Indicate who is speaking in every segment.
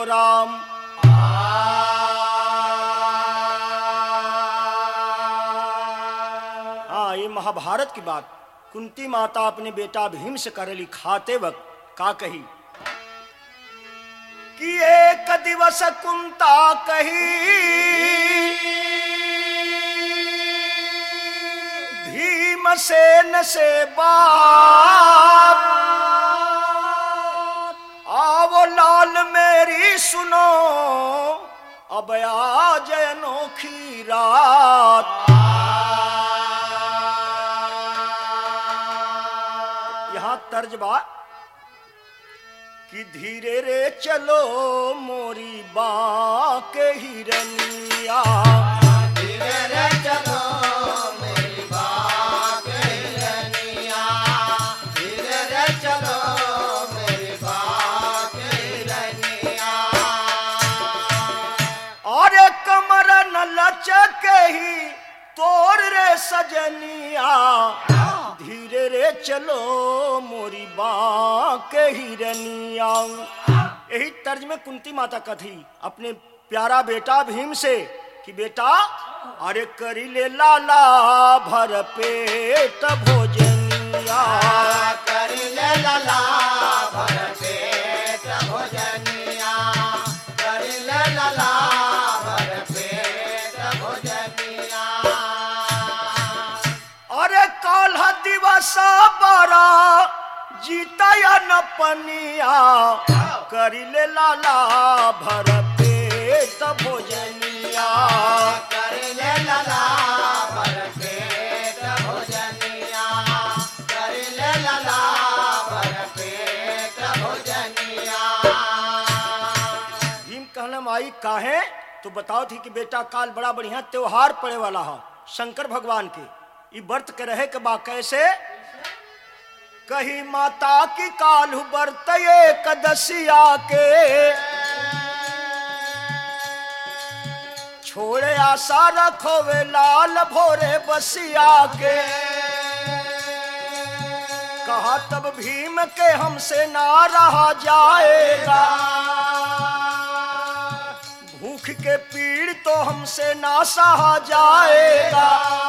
Speaker 1: राम हाँ ये महाभारत की बात कुंती माता अपने बेटा भीम से करेली खाते वक्त का कही कि एक दिवस कुंता कही भीमसेन से बात आवो लाल मेरी सुनो अब आज अनोखी रात यहाँ तर्ज बा कि धीरे रे चलो मोरी बा के हिरनिया और कमर न लचके ही तोर रे सजनिया धीरे रे चलो मोरी बा के हिरनिया यही तर्ज में कुंती माता कथी अपने प्यारा बेटा भीम से कि बेटा अरे करी ले लाला भर पेट भोजनिया अरे काल्ह दिवस बड़ा जीता या न पनिया करी ले लाला भर पेट भोजनिया भीम कहना माई काहे तो बताओ थी कि बेटा काल बड़ा बढ़िया त्योहार पड़े वाला है शंकर भगवान के ई व्रत के रहे के बा कैसे कही माता की कालू व्रत कदसिया के छोड़े आशा रखो वे लाल भोरे बसिया के कहा तब भीम के हमसे ना रहा जाएगा भूख के पीड़ तो हमसे ना सहा जाएगा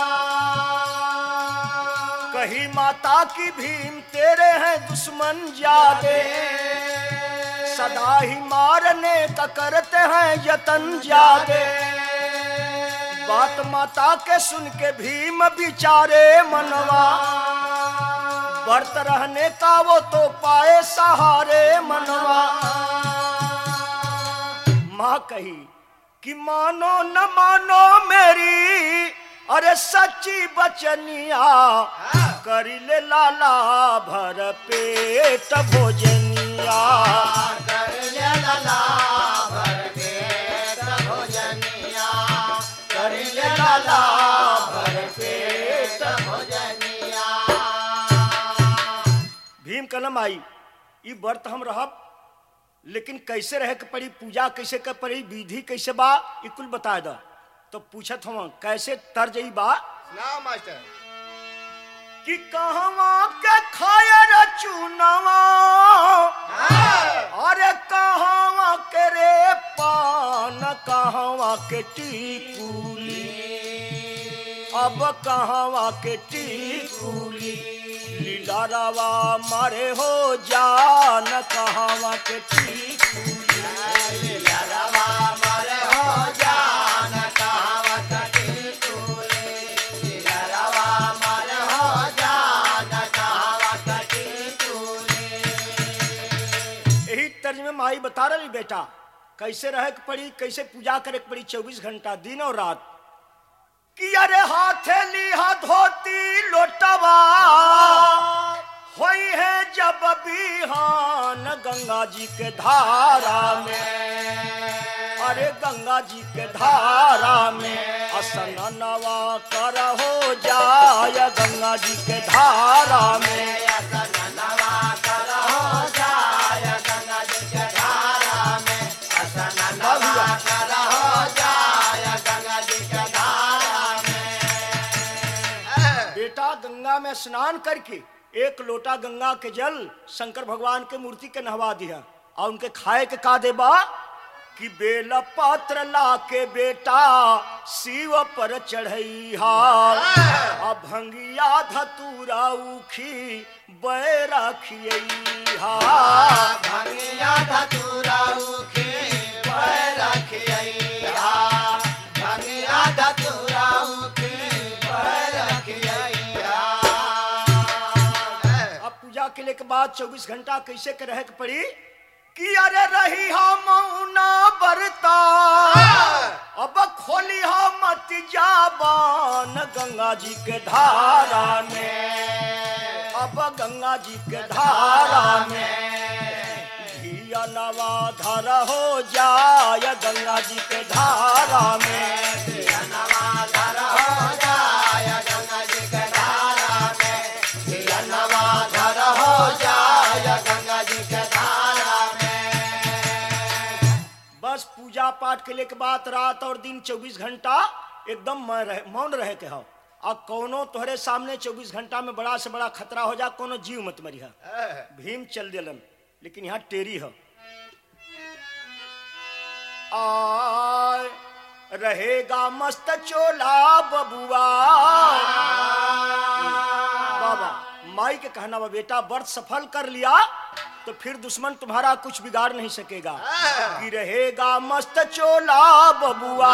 Speaker 1: कही माता की भीम तेरे हैं दुश्मन जादे सदा ही मारने का करते हैं यतन जादे बात माता के सुन के भीम बिचारे मनवा व्रत रहने का वो तो पाए सहारे मनवा माँ कही कि मानो न मानो मेरी अरे सच्ची बचनिया करी ले लाला भर पेट भोजनिया करी ले लाला भर पेट भीम कलम आई ई व्रत हम रहब लेकिन कैसे रहे के पड़ी पूजा कैसे के पड़ी विधि कैसे बा ई कुल बता द तो पूछत हम कैसे तर्ज ई बा
Speaker 2: ना मास्टर
Speaker 1: कि कहवा के खायर चुनवा अरे कहवा के रे पान कहवा के टीकुली अब कहवा के टीकुली लीला रवा मारे हो जान कहवा के टीकुली यही तर्ज में माई बता रही बेटा कैसे रहे के पड़ी कैसे पूजा करे के पड़ी चौबीस घंटा दिन और रात कि अरे हाथे लिहा धोती लोटवा होई है जब बिहान गंगा जी के धारा में अरे गंगा जी के धारा में असनवा कर हो जाय गंगा जी के धारा में बेटा गंगा में स्नान करके एक लोटा गंगा के जल शंकर भगवान के मूर्ति के नहवा दिया और उनके खाए के का देबा कि बेल पात्र ला के बेटा शिव पर चढ़ैहा आ भंगिया धतूरा उखी बैरा खियैहा
Speaker 2: भंगिया धतूरा उखे पैर खियैया भंगिया धतूरा उखे पैर खियैया
Speaker 1: अब पूजा के लिए के बाद 24 घंटा कैसे के रहे के पड़ी कि अरे रही हम ना बरता अब खोली हम मत जाबान गंगा जी के धारा में अब गंगा जी के धारा में धिया नवा धर हो जाय गंगा जी के धारा में
Speaker 2: नवाधर हो जाय गंगा जी के धारा में दिया नवाधर हो जाय गंगा जी के धारा में
Speaker 1: बस पूजा पाठ के लिए के बाद रात और दिन 24 घंटा एकदम मौन रहे- मौन रहे के हो और कोनो तोहरे सामने 24 घंटा में बड़ा से बड़ा खतरा हो जा कोनो जीव मत मरिहा भीम चल दिलन लेकिन यहाँ टेरी हो आय रहेगा मस्त चोला बबुआ बाबा माई के कहना बा बेटा व्रत सफल कर लिया तो फिर दुश्मन तुम्हारा कुछ बिगाड़ नहीं सकेगा कि रहेगा मस्त चोला बबुआ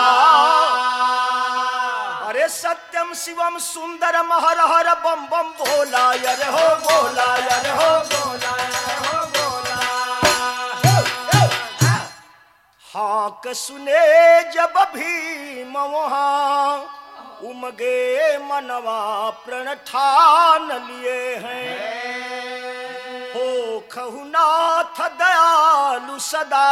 Speaker 1: अरे सत्यम शिवम सुंदर महर हर बम बम बोला यर हो बोला यर हो बोला यर हो बोला हाँक सुने जब भीम वहाँ उमगे मनवा प्रण ठान लिए हैं हो खहुनाथ दयालु सदा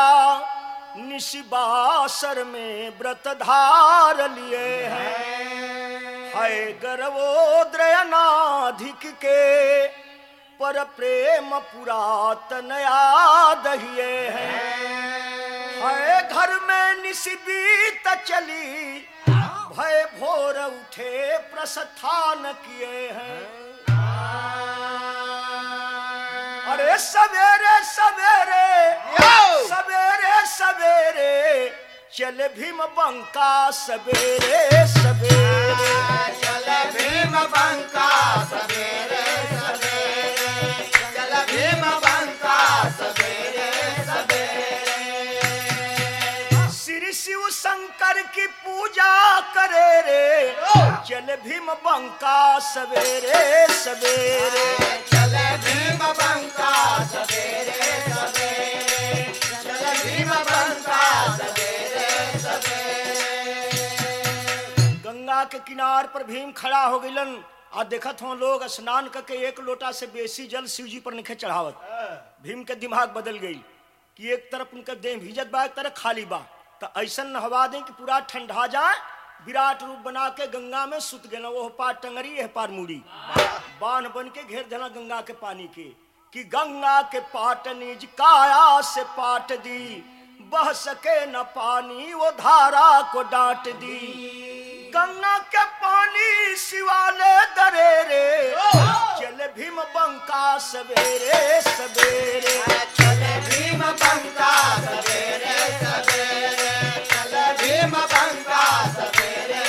Speaker 1: निशिबासर में व्रत धार लिए हैं है गर्वोद्रयनाधिक के पर प्रेम पुरातन याद हिए हैं है घर में निशिबीत चली भय भोर उठे प्रस्थान किए हैं अरे सवेरे सवेरे सवेरे सवेरे चल भीम बंका सवेरे सवेरे
Speaker 2: चल भीम बंका सवेरे सवेरे चल भीम बंका सवेरे सवेरे
Speaker 1: श्री शिव शंकर की पूजा करे रे चल भीम बंका सवेरे सवेरे
Speaker 2: चल भीम बंका सवेरे सवेरे चल भीम बंका सवेरे सवेरे
Speaker 1: गंगा के किनार पर भीम खड़ा हो गइलन आ देखत हो लोग स्नान करके एक लोटा से बेसी जल शिव जी पर निखे चढ़ावत भीम के दिमाग बदल गई कि एक तरफ उनका देह भीजत बा एक तरफ खाली बा तो ऐसा नहवा दें कि पूरा ठंडा जाए विराट रूप बना के गंगा में सुत गए वो पार टंगरी यह पार मुड़ी बांध बन के घेर देना गंगा के पानी के कि गंगा के पाट निज काया से पाट दी बह सके न पानी वो धारा को डांट दी गंगा के पानी शिवाले दरे रे चल भीम बंका सवेरे सवेरे
Speaker 2: चल भीम बंका सवेरे सवेरे चल भीम बंका सवेरे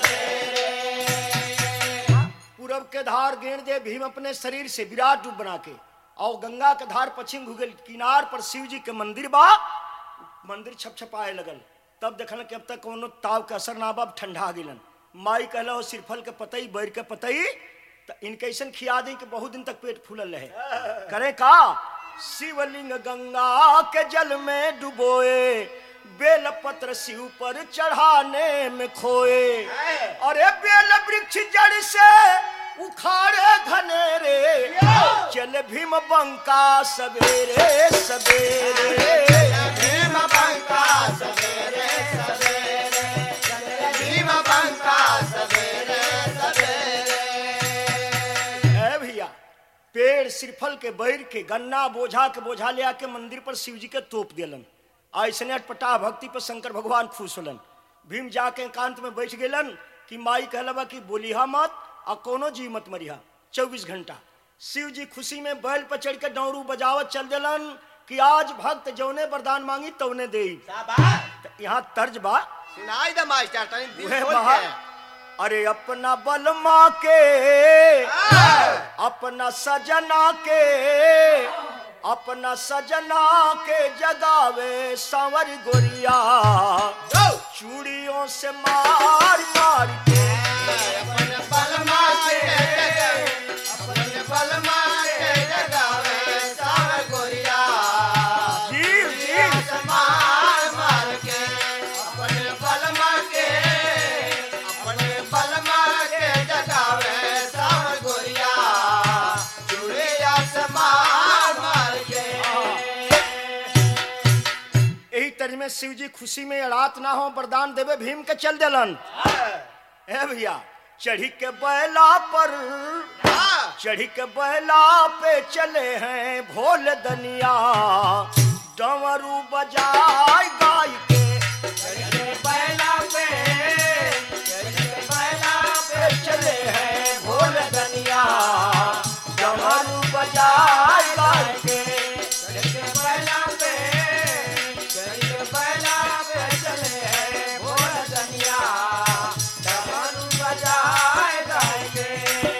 Speaker 2: सवेरे
Speaker 1: पूरब के धार गेर दे भीम अपने शरीर से विराट रूप बना के और गंगा के धार पश्चिम भूगल किनार पर शिव जी के मंदिर बा मंदिर छपछपाए लगल तब देखल कि अब तक कोनो ताव के असर ना बा अब ठंडा गिलन माई कहला हो सिरफल के पतई बैर के पतई तो इनके ऐसन खिया दी कि बहुत दिन तक पेट फूलल रहे करे का शिवलिंग गंगा के जल में डुबोए बेलपत्र शिव पर चढ़ाने में खोए अरे बेल वृक्ष जड़ से उखाड़े घनेरे चल भीम बंका सवेरे सवेरे
Speaker 2: भीम बंका सवेरे सवेरे चल भीम बंका सवेरे सवेरे
Speaker 1: है भैया पेड़ सिरफल के बैर के गन्ना बोझा के बोझा ले आके मंदिर पर शिव जी के तोप दिलन ऐसने अटपटा भक्ति पर शंकर भगवान खुश होलन भीम जाके एकांत में बैठ गेलन कि माई कहलबा कि बोलिहा मत आ कोनो जी मत मरिहा चौबीस घंटा शिव जी खुशी में बैल पर चढ़ के डौरू बजावत चल दिलन कि आज भक्त जौने वरदान मांगी तौने दे
Speaker 2: शाबाश
Speaker 1: यहाँ तर्ज बा
Speaker 2: सुनाई दे मास्टर तनी दिल
Speaker 1: वह
Speaker 2: खोल
Speaker 1: बहा
Speaker 2: के
Speaker 1: अरे अपना बलमा के
Speaker 2: हाँ।
Speaker 1: अपना सजना के अपना सजना के जगावे सांवर गोरिया
Speaker 2: जो
Speaker 1: चूड़ियों से मार मार के
Speaker 2: अपन बलमा के अपन बलमा के जगावे सावर गोरिया
Speaker 1: जीव जीव
Speaker 2: मार मार के अपन बलमा के अपन बलमा के जगावे सावर गोरिया चूड़िया से मार मार के
Speaker 1: यही तरह में शिव जी खुशी में अड़ात ना हो वरदान देवे भीम के चल दिलन ए भैया चढ़ी के बैला पर
Speaker 2: हाँ।
Speaker 1: चढ़ी के बैला पे चले हैं भोल दनिया डमरू बजाय गाय के
Speaker 2: बैला पे बैला
Speaker 1: पे चले हैं भोल दनिया डमरू बजाय गाय के
Speaker 2: बैला पे बैला पे चले हैं भोर दनिया डमरू बजाए गाएंगे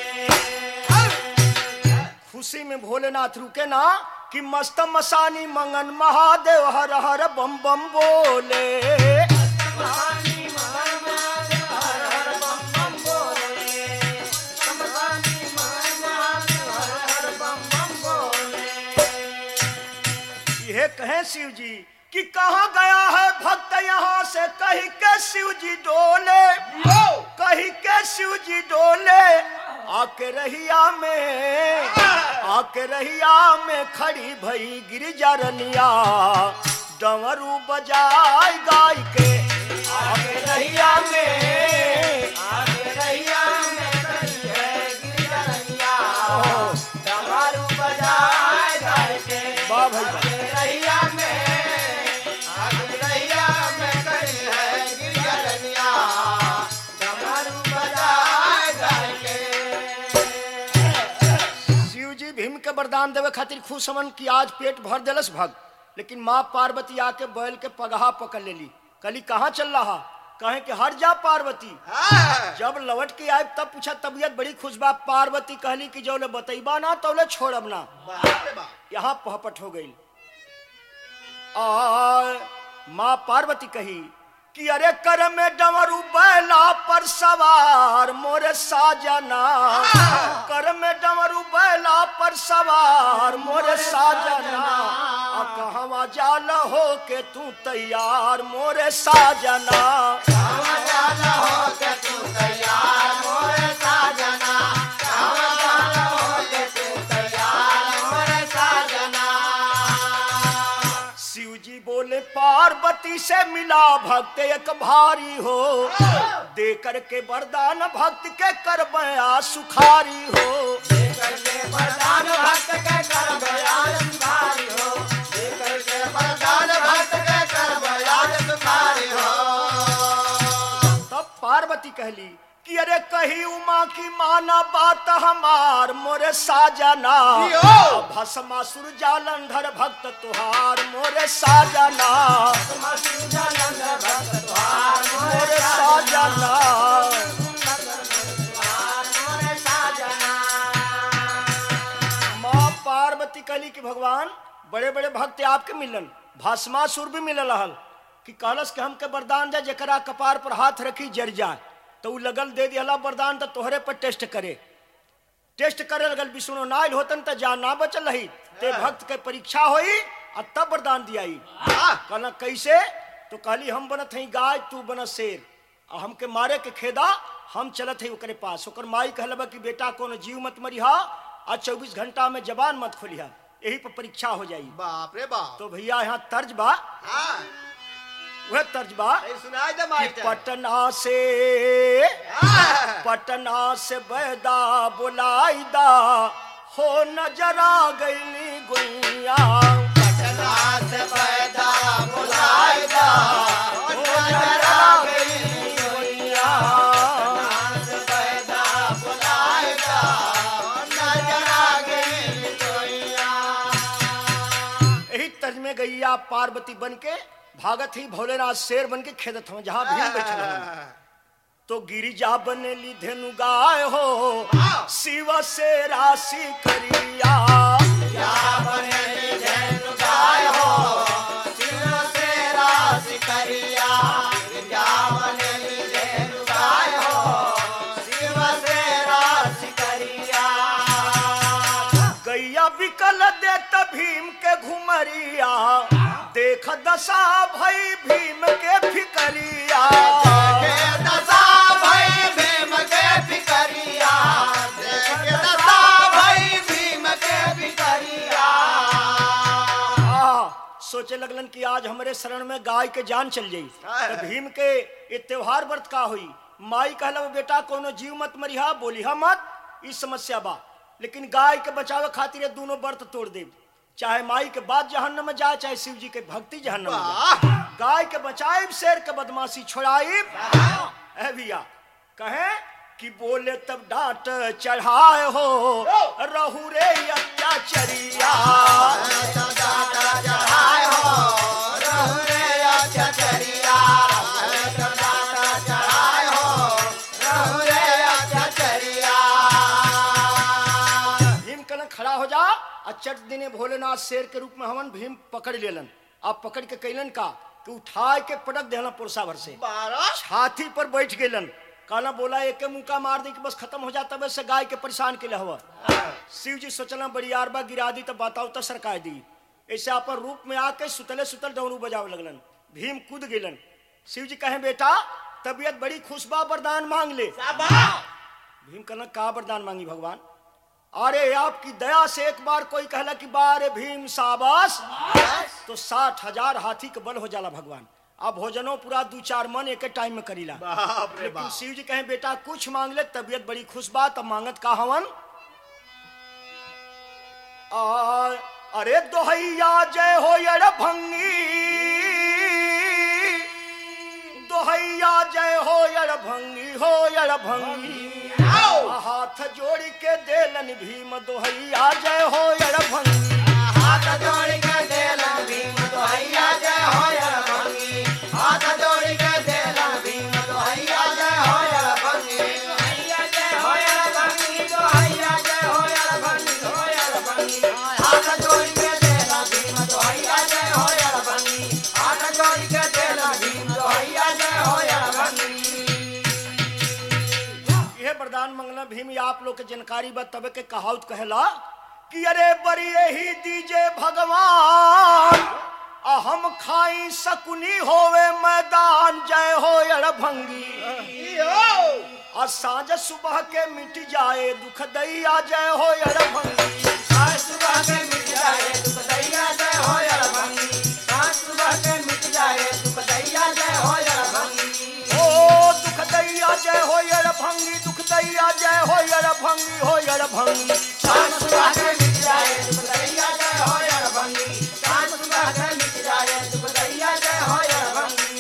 Speaker 1: खुशी में भोलेनाथ रुके ना कि मस्त मसानी मंगन महादेव हर हर बम बम बोले
Speaker 2: महानी महान महादेव हर हर बम बम बोले महानी महान महादेव हर हर बम बम बोले
Speaker 1: यह कहे शिव जी कि कहाँ गया है भक्त यहाँ से कही के शिव जी डोले कही के शिव जी डोले आके रहिया में आके रहिया में खड़ी भई गिरिजा रनिया डमरू बजाय गाय के आके रहिया में
Speaker 2: आगे रैया में करी है गिरिजा रैया डमरू बजाए गाएंगे
Speaker 1: वाह भाई वाह।
Speaker 2: आगे रैया में आगे रैया में करी है गिरिजा रैया डमरू बजाए गाएंगे
Speaker 1: शिव जी भीम के वरदान देवे खातिर खुश हमन की आज पेट भर देलस भक्त लेकिन माँ पार्वती आके बैल के पगहा पकड़ लेली कली कहाँ चल रहा कहे कि हर जा पार्वती
Speaker 2: हाँ
Speaker 1: जब लौट के आए तब पूछा तबीयत बड़ी खुश बा पार्वती कहली कि जौले बतैबा ना तौले छोड़ब ना
Speaker 2: बाप रे बाप
Speaker 1: यहाँ पहपट हो गई और माँ पार्वती कही कि अरे कर में डमरू बैला पर सवार मोरे साजना कर में डमरू बैला पर सवार मोरे साजना आ कहवा जाल हो के तू तैयार मोरे साजना
Speaker 2: कहाँ जाना हो के तू तैयार मोरे साजना कहाँ जाना हो के तू तैयार मोरे साजना
Speaker 1: शिव जी बोले पार्वती से मिला भक्त एक भारी हो दे करके वरदान भक्त के कर बया सुखारी हो
Speaker 2: देकर के वरदान भक्त के कर बयान सुखारी हो देकर के वरदान भक्त के कर बयान सुखारी हो
Speaker 1: तब पार्वती कहली कि अरे कही उमा की माना बात हमार मोरे साजना
Speaker 2: जियो।
Speaker 1: भस्मासुर जालंधर भक्त तुहार मोरे साजना
Speaker 2: मसूजानंद भक्त द्वार मोरे
Speaker 1: मोरे
Speaker 2: साजना
Speaker 1: साजना
Speaker 2: मोरे साजना
Speaker 1: माँ पार्वती कहली कि भगवान बड़े बड़े भक्त आपके मिलन भस्मासुर भी मिलल रहल कि कहलस कि हमके वरदान जा जकरा कपार पर हाथ रखी जर जाए तो उ लगल दे दिया वरदान तो तोहरे पर टेस्ट करे टेस्ट करे लगल विष्णु नाइल होतन तो जान ना बचल रही ते भक्त के परीक्षा होई और तब वरदान दियाई
Speaker 2: हाँ
Speaker 1: कहला कैसे तो कहली हम बनत हई गाय तू बन शेर आ हमके मारे के खेदा हम चलत हई ओकरे पास ओकर माई कहलबा कि बेटा कोनो जीव मत मरिहा आ चौबीस घंटा में जबान मत खोलिहा यही पर परीक्षा हो जाई
Speaker 2: बाप रे बाप
Speaker 1: तो भैया यहाँ तर्ज बा
Speaker 2: हाँ
Speaker 1: वह तर्ज बा
Speaker 2: ये सुनाई दे
Speaker 1: कि
Speaker 2: मास्टर
Speaker 1: पटना से
Speaker 2: हाँ।
Speaker 1: पटना से बैदा बुलाईदा हो नजरा गईली गुइया
Speaker 2: पटना से पैदा बुलाएगा ओ नजरा गई
Speaker 1: गुइया
Speaker 2: पटना से पैदा बुलाएगा ओ नजरा गई कोइया
Speaker 1: यही पार्वती बन के भागत ही भोलेनाथ शेर बन के खेदत हूँ जहाँ भीम बैठल हवन। तो गिरिजा बनेली धेनु गाय हो शिव से राशि करिया गैया बिकल देत भीम के घुमरिया देख दशा भई भीम के फिकरिया आ, सोचे लगलन कि आज हमरे शरण में गाय के जान चल जाई तो भीम के ये त्योहार व्रत का हुई माई कहला "वो बेटा कोनो जीव मत मरिहा बोलिहा मत ई समस्या बा लेकिन गाय के बचावे खातिर ये दोनों व्रत तोड़ दे चाहे माई के बाद जहन्नम में जाए चाहे शिव जी के भक्ति जहन्नम में जाए गाय के बचाइब शेर के बदमाशी छोड़ाइब है भैया कहे कि बोले तब डांट चढ़ाए हो रहू रे अत्याचरिया भीम कन खड़ा हो जा और चट दिने भोलेनाथ शेर के रूप में हमन भीम पकड़ लेलन अब पकड़ के कैलन का कि उठाए के पटक देहलन पुरसा भर से छाती पर बैठ गेलन कहना बोला एक मुका मार दी कि बस खत्म हो जाता वैसे गाय के परेशान के लिए हुआ शिव जी सोचना बड़ी आरबा गिरा दी तो बताओ तो सरकार दी ऐसे अपन रूप में आके सुतले सुतल डमरू बजावे लगलन भीम कूद गेलन शिव जी कहे बेटा तबीयत बड़ी खुश बा वरदान मांग ले भीम कहना का वरदान मांगी भगवान अरे आपकी दया से एक बार कोई कहला कि बारे भीम साबास तो साठ हजार हाथी के बल हो जाला भगवान अब भोजनो पूरा दू चार मन एक टाइम में करीला
Speaker 2: बाप रे
Speaker 1: लेकिन
Speaker 2: बाप
Speaker 1: शिव जी कहे बेटा कुछ मांग ले तबीयत बड़ी खुश बा तब मांगत का हवन आ, अरे दोहैया जय हो यड़ भंगी दोहैया जय हो यड़ भंगी हो यड़ भंगी हाथ जोड़ के देलन भीम दोहैया जय हो यड़ भंगी
Speaker 2: हाथ जोड़ के देला भीम दोहैया जय हो यर भंगी हाथ जोड़ के देला भीम दोहैया जय हो यर भंगी दोहैया जय हो यर भंगी दोहैया जय हो यर भंगी हो यर भंगी हाथ जोड़ के देला भीम दोहैया जय हो यर भंगी हाथ जोड़ के देला भीम दोहैया जय हो यर भंगी
Speaker 1: यह वरदान मंगला भीम ये आप लोग के जानकारी बा तबे के कहावत कहला कि अरे बड़ी ही दीजे भगवान आ हम खाई सकुनी होवे मैदान जय हो यड़ भंगी आ साँझ सुबह के मिट जाए दुख दैया जय हो यड़ भंगी
Speaker 2: आज सुबह के मिट जाए दुख दैया जय हो यर भंगी आज सुबह के मिट जाए दुख दैया जय हो यर भंगी
Speaker 1: ओ दुख दैया जय हो यड़ भंगी दुख दैया जय हो यड़ भंगी हो यड़ भंगी
Speaker 2: आज सुबह के मिट जाए दुख दैया जय हो यर भंगी आज सुबह के मिट जाए दुख दैया जय हो यर भंगी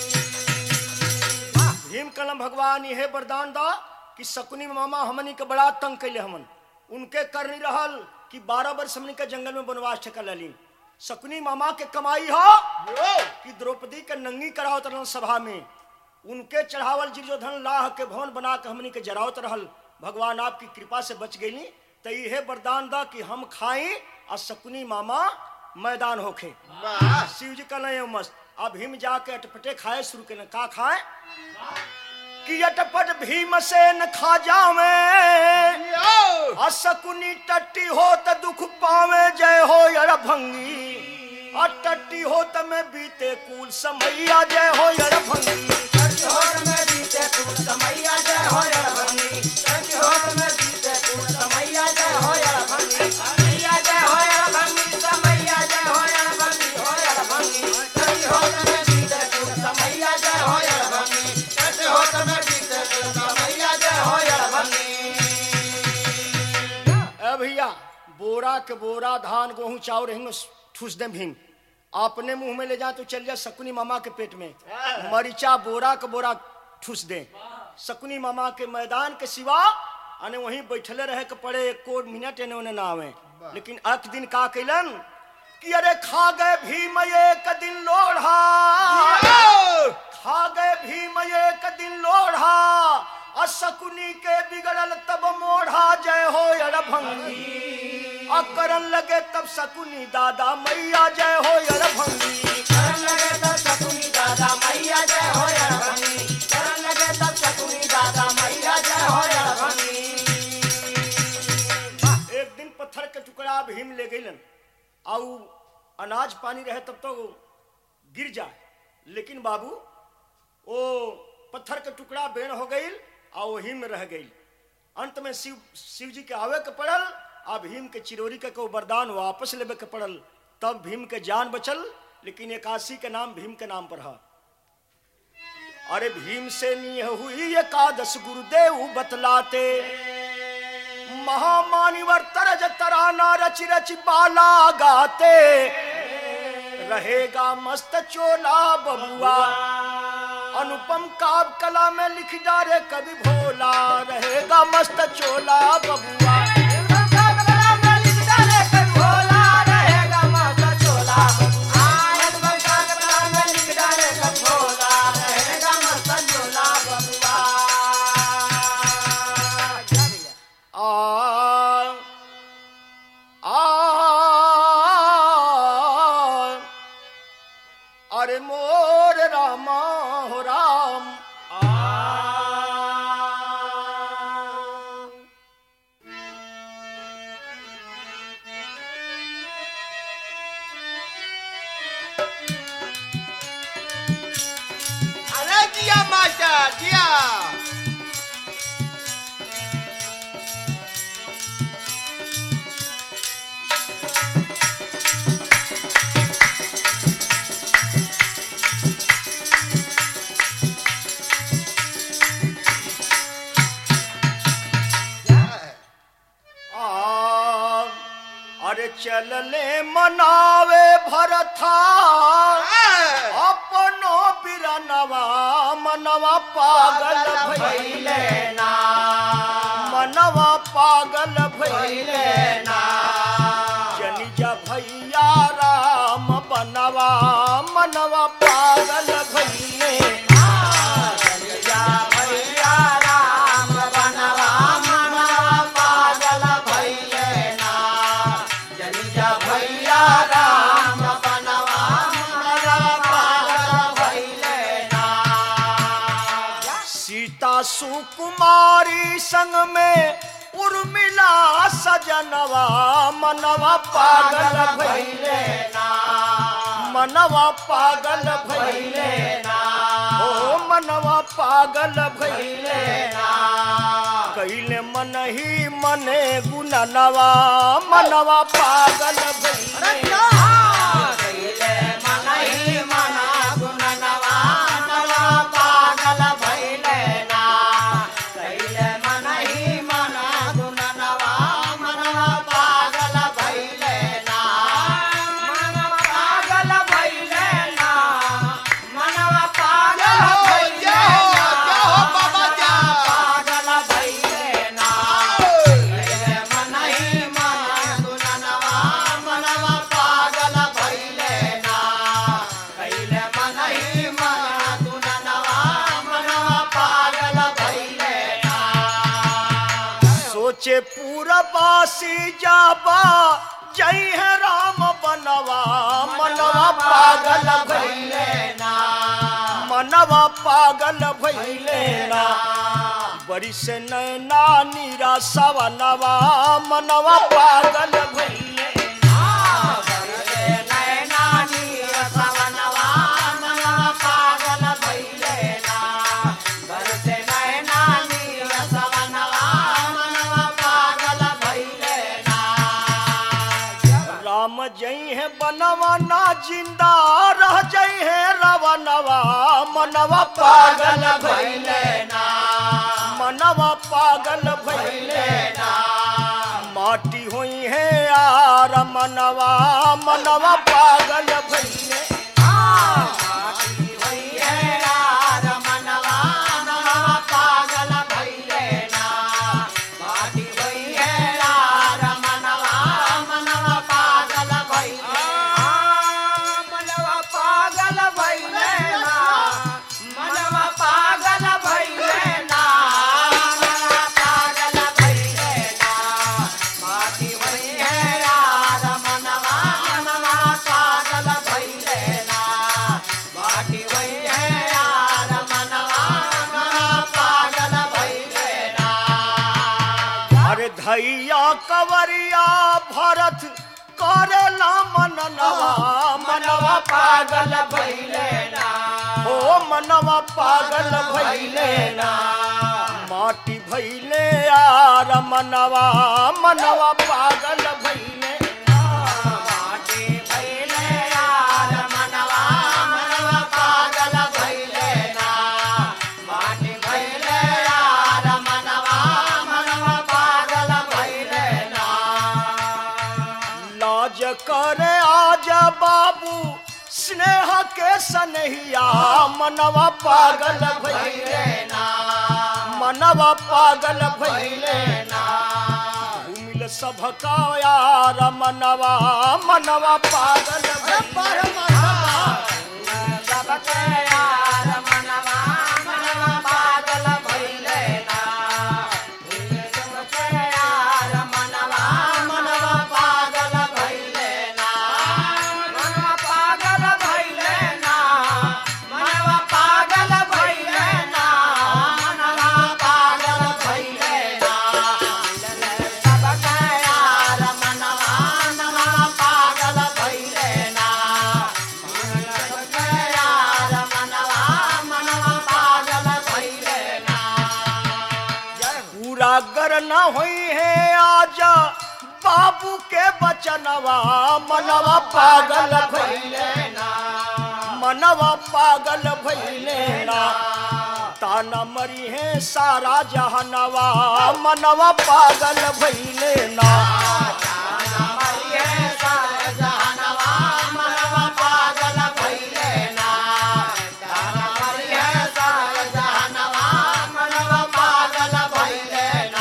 Speaker 1: भीम कलम भगवान यह वरदान दा कि शकुनी मामा हमनी के बड़ा तंग कैले हमन उनके कर नहीं रहल कि बारह वर्ष हमनी के जंगल में वनवास ठेका लली शकुनी मामा के कमाई हो कि द्रौपदी के नंगी करावत रहल सभा में उनके चढ़ावल दुर्योधन लाह के भवन बना के हमनी के जरावत रहल भगवान आपकी कृपा से बच गई तो यह वरदान दा कि हम खाई और शकुनी मामा मैदान होखे शिव जी का नहीं मस्त अब भीम जाके अटपटे खाए शुरू के का खाए कि अटपट भीम से न खा जावे असकुनी टट्टी हो त दुख पावे जय हो यड़ भंगी आ टट्टी हो त में बीते कुल समैया जय हो यड़ भंगी
Speaker 2: होठ में बीते तू समैया जय हो यर भंगी होठ में बीते तू समैया जय हो यर भंगी समैया जय हो यर भंगी समैया जय हो यर भंगी हो यर भंगी होठ में बीते तू समैया जय हो यर भंगी होठ में बीते तू समैया जय हो यर भंगी
Speaker 1: ए भैया बोरा के बोरा धान गेहूं चाउर हिंग ठूस दे भीम अपने मुंह में ले जा तो चल जा शकुनी मामा के पेट में मरीचा बोरा के बोरा ठूस दे शकुनी मामा के मैदान के सिवा अने वहीं बैठले रहे के पड़े एको मिनट एने ओने ना आवे लेकिन एक दिन का कैलन कि अरे खा गए भीम एक दिन लोढ़ा खा गए भीम एक दिन लोढ़ा असकुनी के बिगड़ल तब मोढ़ा जय हो अड़भंगी अकरन लगे तब सकुनी दादा मैया जय हो अड़भंगी
Speaker 2: करन लगे तब सकुनी दादा मैया जय हो अड़भंगी करन लगे तब सकुनी दादा मैया जय हो अड़भंगी
Speaker 1: एक दिन पत्थर के टुकड़ा भीम ले गईलन आउ अनाज पानी रहे तब तो गिर जाए लेकिन बाबू वो पत्थर के टुकड़ा बेण हो गई आ वही में रह गई अंत में शिव शिव जी के आवे के पड़ल आ भीम के चिरोरी के को वरदान वापस लेवे के पड़ल तब भीम के जान बचल लेकिन एकाशी के नाम भीम के नाम पर है अरे भीम से नी हुई एकादश गुरुदेव बतलाते महामानिवर तरज तराना रच रच बाला गाते रहेगा मस्त चोला बबुआ अनुपम काव कला में लिख डारे कवि भोला रहेगा मस्त चोला बबुआ
Speaker 2: भोला रहेगा मस्त चोला आयत बंका कपड़ा में लिख डाले कब भोला रहेगा मस्त चोला बबुआ क्या भैया
Speaker 1: आ आ अरे मोर रामा हो राम
Speaker 2: अरे जिया मास्टर जिया
Speaker 1: आ अरे चलले मनावे भरथा अपनो बिरनवा मनवा पागल भइले
Speaker 2: ना
Speaker 1: मनवा पागल भइले
Speaker 2: भइले ना
Speaker 1: जनिजा भैया राम बनवा मनवा पागल भइले
Speaker 2: जनिया भैया राम बनवा मनवा पागल भइले ना जनिया भैया राम बनवा मनवा पागल भइले ना
Speaker 1: सीता सुकुमारी संग में उर्मिला सजनवा मनवा पागल भइले
Speaker 2: ना
Speaker 1: मनवा पागल भइले
Speaker 2: भइले ना
Speaker 1: ओ मनवा पागल भइले
Speaker 2: भइले ना
Speaker 1: कैले मन ही मने गुननवा मनवा पागल भइले
Speaker 2: कैले मनहि मना गुणनवा नवा पागल भइले ना कैले मनहि मना गुणनवा मनवा पागल भइले ना मनवा पागल भइले ना मनवा पागल भइले ना पागल भइले ना कैले मनहि मना गुणनवा मनवा पागल भइले ना कैले मनहि मना गुणनवा मनवा पागल भइले ना
Speaker 1: सोचे पूरा बासी जाबा जय है राम बनवा मनवा पागल भइले
Speaker 2: भइले ना
Speaker 1: मनवा पागल भइले ना बड़ी से नैना नीरा सवनवा मनवा पागल भइले राम जई है बनवा ना जिंदा रह जई है रवनवा मनवा पागल भइले मनवा पागल भइले माटी हुई है यार मनवा मनवा पागल भइले भैया कवरिया भरत करेला मननवा मनवा पागल भैले
Speaker 2: ना
Speaker 1: ओ मनवा पागल भैले
Speaker 2: ना
Speaker 1: माटी भैले यार मनवा मनवा पागल भैले
Speaker 2: माटी भैले यार मनवा मनवा पागल भैले ना माटी भैले यार मनवा मनवा पागल भैले ना
Speaker 1: लाज करे आज बाबू स्नेह के सनहिया मनवा पागल भैले
Speaker 2: ना
Speaker 1: मनवा पागल भैले
Speaker 2: ना
Speaker 1: घूमिल सबका यार मनवा मनवा पागल
Speaker 2: सबके यार मनवा मनवा पागल भैले ना सबके यार मनवा मनवा पागल भैले ना मनवा पागल भैले ना मनवा पागल भैले ना मनवा पागल भैले ना सबके यार मनवा मनवा पागल भैले ना सबके यार मनवा मनवा पागल भैले ना
Speaker 1: पूरा गर न हुई है आजा बाबू के बचनवा मनवा पागल भैले
Speaker 2: ना
Speaker 1: मनवा पागल भैले ना ताना मरी है सारा जहनवा मनवा पागल भैले ना
Speaker 2: हमारी सारे जहानवा मनवा पागल भैले ना हमारी सारे जहानवा मनवा पागल भैले ना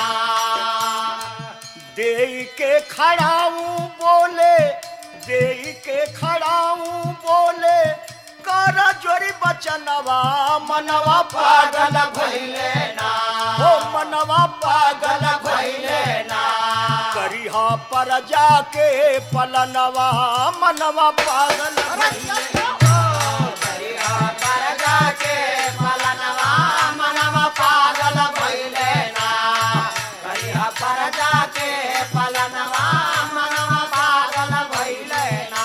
Speaker 1: दे के खड़ाऊ बोले दे के खड़ाऊ बोले कर जोरी बचनवा मनवा पागल भैले
Speaker 2: ना
Speaker 1: ओ मनवा पागल भैले
Speaker 2: ना
Speaker 1: करिहा पर जाके पलनवा मनवा पागल भैले
Speaker 2: करिया कर जाके पलनवा मनवा पागल भैले ना करिया पर जाके पलनवा मनवा पागल भैले ना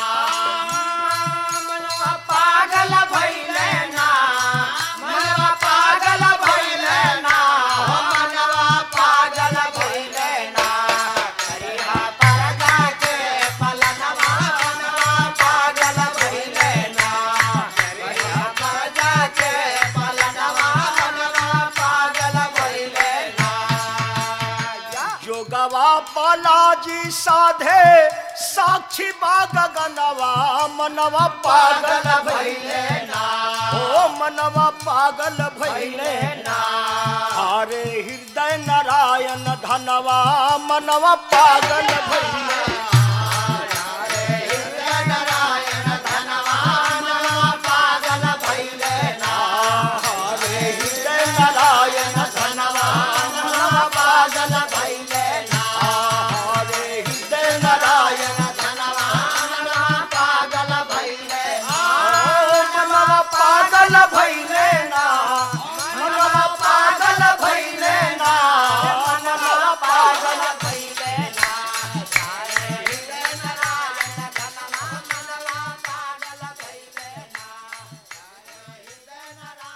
Speaker 2: मनवा पागल भैले ना मनवा पागल भैले ना हो मनवा पागल भैले ना करिया पर जाके पलनवा मनवा पागल भैले ना करिया पर जाके पलनवा मनवा पागल भैले ना
Speaker 1: जोगवा बालाजी साधे साक्षी बाग गनवा मनवा पागल भैले
Speaker 2: ना
Speaker 1: ओ मनवा पागल भैले
Speaker 2: ना
Speaker 1: हरे हृदय नारायण धनवा मनवा पागल भैले
Speaker 2: नारायण धनवा मनवा पागल भैले ना
Speaker 1: हरे हृदय नारायण
Speaker 2: धनवा मनवा पागल भैले ना
Speaker 1: हरे हृदय नारायण
Speaker 2: धनवा मनवा पागल भैले ना
Speaker 1: ओ मनवा पागल भैले ना मनवा पागल भैले ना मनवा पागल
Speaker 2: भैले ना सारे हृदय नारायण धनवा मनवा पागल भैले ना सारे हृदय नारायण